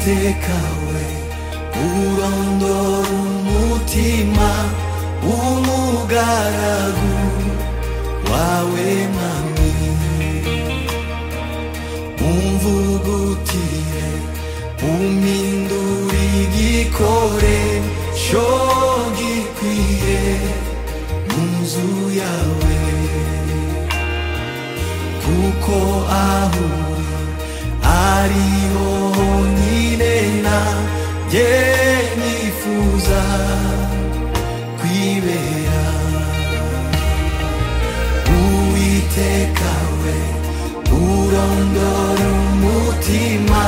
ikawe urondora umutima w'umugaragu wawe mwami umvugutire umpindure igikoresho gikwiye mu nzu yawe kuko aho uri ariho honyine nanjye nifuza kwibera uwiteka we urondora umutima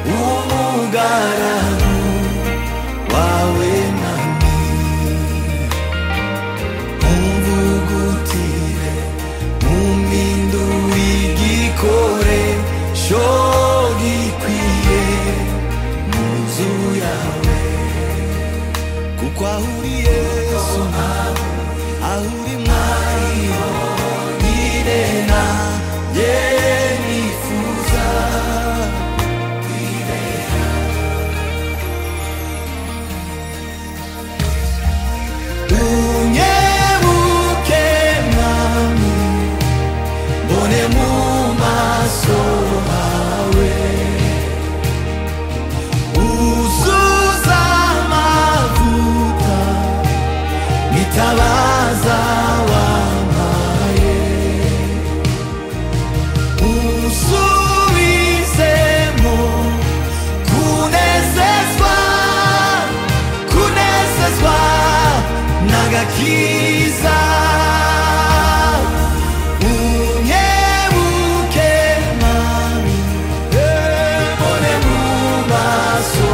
w'umugaragu wawe nami umvugutire umpindure igikoresho gikwiye mu nzu yawe kuko aho uri yesu aho uri mwari honyine nanjye nifuza kwibera unyebuke mwami mbone mu maso hawe uzuza amavuta nitabaza wampaye unsubizemo kunezezwa kunezezwa n'agakiza unyebuke mami mbone mu maso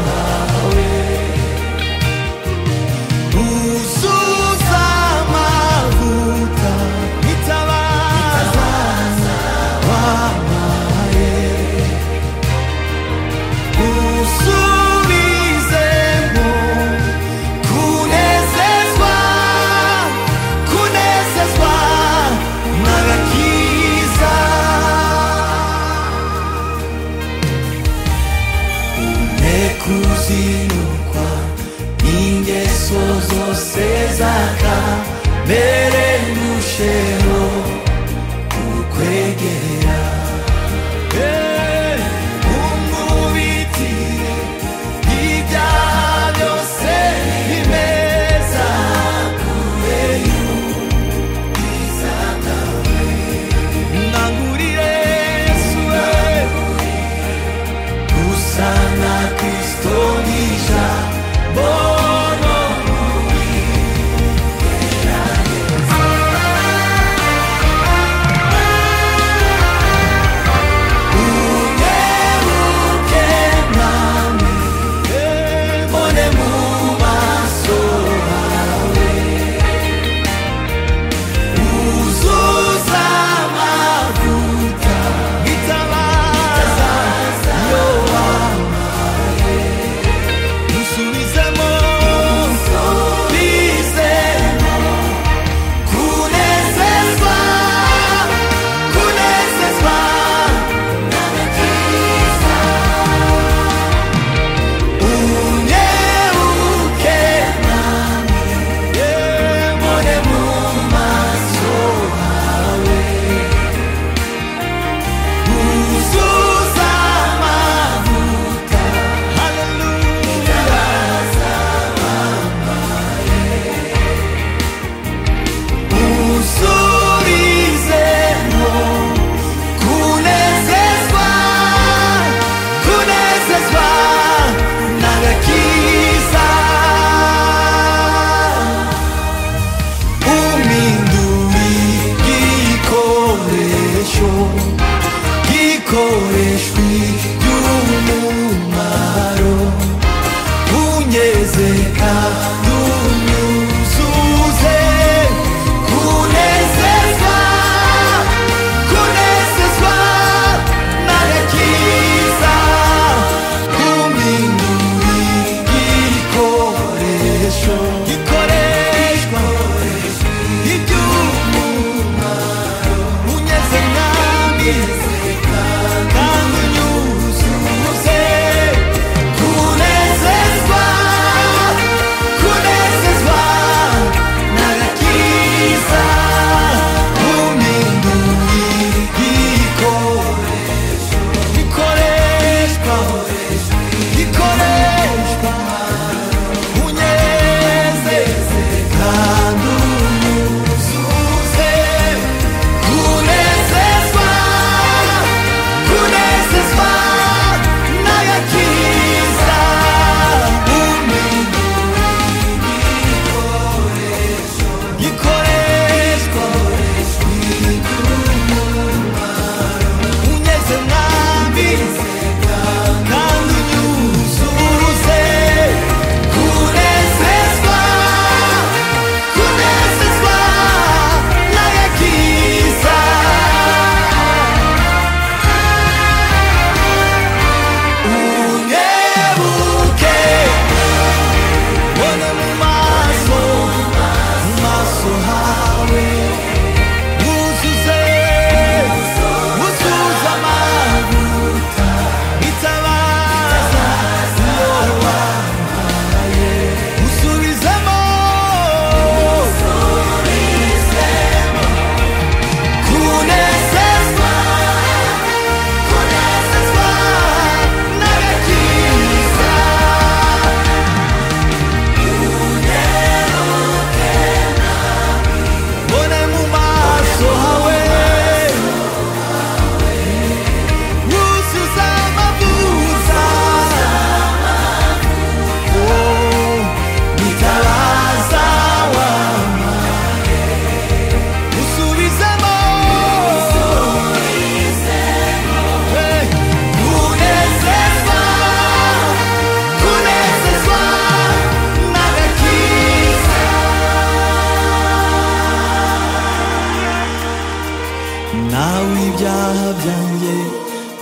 hawe uzuza amavuta nitabaza wampaye usubizemo kunezezwa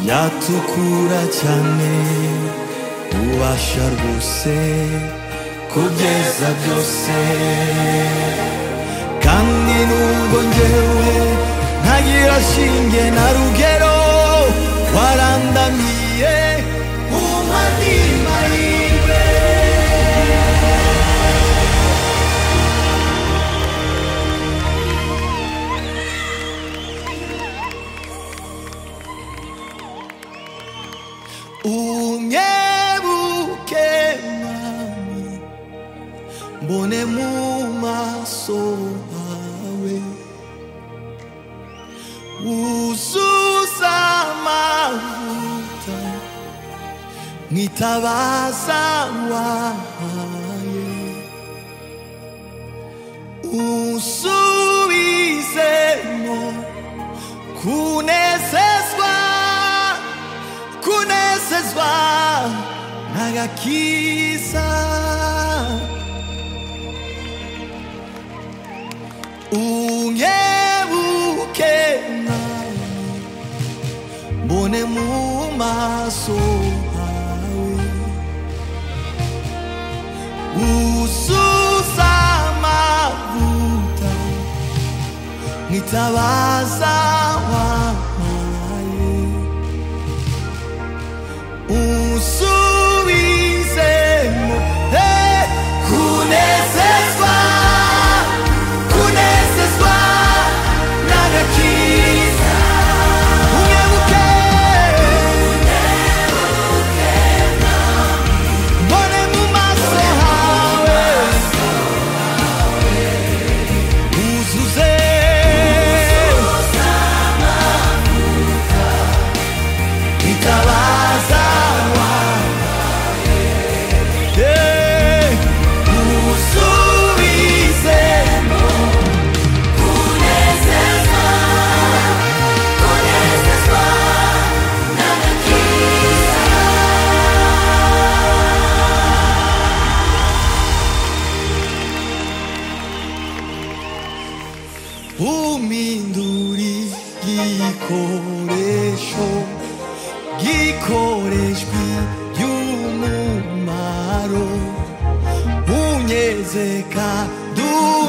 natukura cyane ubasha rwose kugeza byose kandi nubwo njyewe ntagira shinge na rugero warandamiye umadima yiwe unyebuke mwami mbone mu maso hawe wuzuza amavuta mwitabaza wahaye usubizemo kunezezwa kunezezwa n'agakiza unyebuke nawe mbone mu maso hawe usuza amavuta mwitabaza wampaye unsubizemo eh, kunezezwa kunezezwa n'agakiza unyebuke mbone mu maso hawe uzuze itabaza wawe usubizemo uminduri gikoresho gikoreshwa iby'umumaro unyezeka du